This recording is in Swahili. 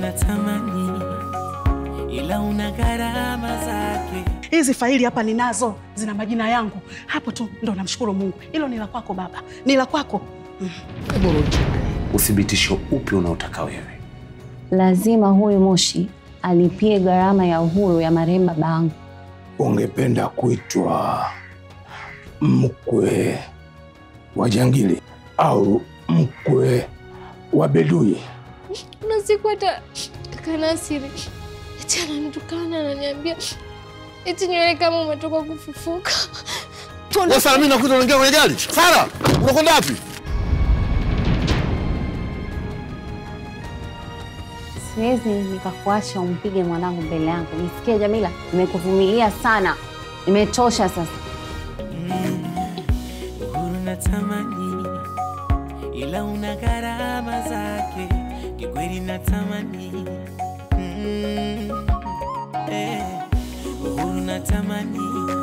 natamani, ila una gharama zake. Hizi faili hapa ninazo, zina majina yangu hapo tu, ndo namshukuru Mungu. Hilo ni la kwako baba, ni la kwako. Uthibitisho upi unaotaka wewe? Lazima huyu Moshi alipie gharama ya uhuru ya marehemu baba yangu. Ungependa kuitwa mkwe wa jangili au mkwe wa bedui? Kuna siku hata kaka Nasiri eti ananitukana, ananiambia eti nywele kama umetoka kufufuka. Sasa mimi nakuta unaingia kwenye gari. Sara, unakwenda wapi? Siwezi nikakuacha umpige mwanangu mbele yangu. Nisikie Jamila, nimekuvumilia sana, imetosha sasa. Uhuru natamani, ila una gharama zake. Kikweli natamani, mm, eh, uhuru natamani,